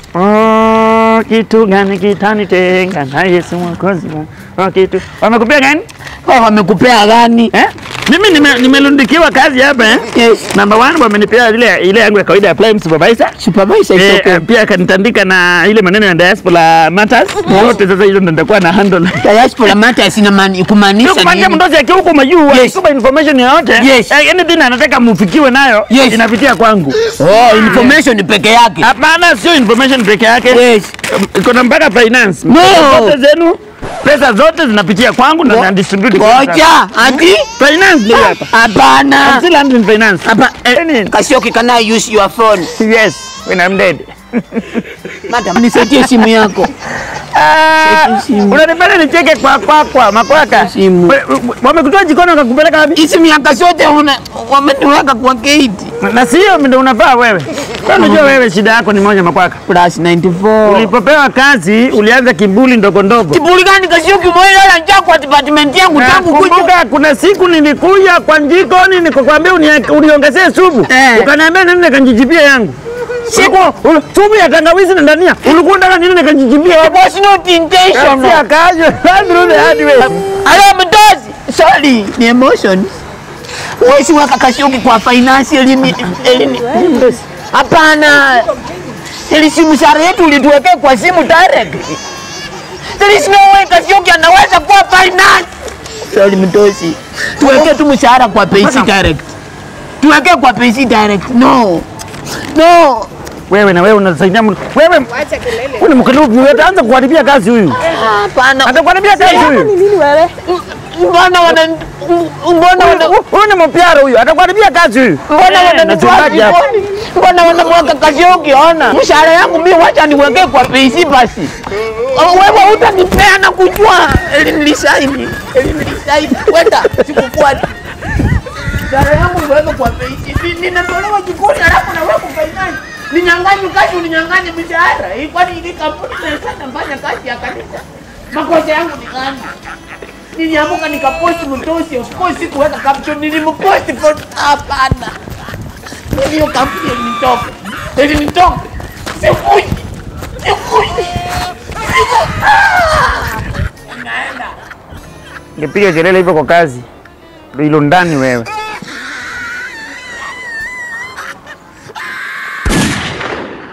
Oh, kitu gani kitanitenga na Yesu mwokozi wangu? Oh, kitu wamekupea gani Wao wamekupea gani? eh? Mimi nime- nimelundikiwa kazi hapa eh? Yes. Number one wamenipea ile ile yangu ya kawaida ya prime supervisor Supervisor is Eh, okay. eh, pia akanitandika na ile maneno ya diaspora matters yote. Sasa hizo ndo nitakuwa na handle Diaspora matters ina maana kumaanisha kumaanisha nini? mdozi akiwa huko majuu Yes. akikupa information yoyote Yes. eh, anything anataka mufikiwe nayo Yes. inapitia kwangu. Oh, information peke yake. Hapana, sio information peke yake Yes. iko na mpaka finance. No. Zote zenu pesa zote zinapitia kwangu na na distribute. kwa watu. Ngoja, ati Finance ndio hapa. I'm hapana. still handling finance. Hapa Any- Kasioki, can I use your phone? Yes, when I'm dead. Madam, nisaidie simu yako. Ah, simu. unanifanya nicheke kwa kwa kwa makwaka. Simu. We- we- Wamekutoa jikoni wakakupeleka wapi? Hizi miaka zote una wameniweka kwa gate. Na sio ndio unafaa wewe. Kwa unajua wewe shida yako ni moja makwaka. Plus 94. Ulipopewa kazi ulianza kibuli ndogo ndogo. Kiburi gani Kasioki mwenyewe anajaa kwa department yangu tangu kuja. Kumbuka kuna siku nilikuja kwa jikoni nikakwambia unie- uniongezee supu. Eh. Ukaniambia nini nikanjijibia yangu. Siku ul- supu ya tangawizi na ndania. Ulikuwa unataka nini nikanjijibia? It was not Kazi intentional. kazi. Through the hard way. Hello, mdozi. Sorry, ni emotions. Wesi waka Kasioki kwa finance elimi elimi. Hapana. Ili simu sare yetu ulituwekea kwa simu direct. There is no way Kasioki anaweza kuwa finance. Sorry, mdozi. Tuweke tu mshahara kwa payslip direct. Tuweke kwa payslip direct. No. No. Wewe na wewe unasaidia mtu. Wewe Acha kelele. wewe ni mkalifu, wewe ataanza kuharibia kazi huyu. Hapana. Atakuharibia kazi huyu. Ni nini wewe? Mbona wana mbona wana Huyu- Huyu ni mpiara huyu. Atakuharibia kazi huyu. Mbona Eh, wananitoa nachungaji hapa. jikoni? Mbona wanamweka Kasioki? Ona mshahara yangu mimi, wacha niwekee kwa PC basi. Oh, Wewe utanipea na kujua elinilisaini elinilisaini, wenda sikufuata mshahara yangu niweke kwa PC. Ni- Ninatolewa jikoni halafu naweka finance. Ninyang'anye kazi, uninyang'anye mshahara. Hii kwani ili kampuni inaisha nafanya kazi ya kanisa? Makosa yangu ni gani? Niliamuka nikaposti mtosi, of course sikuweka caption, nilimposti for hapana hiyo kampuni ilinitoka ilinitoka sikuji sikuji Ngepiga kelele hivyo kwa kazi. Ndio ilo ndani wewe.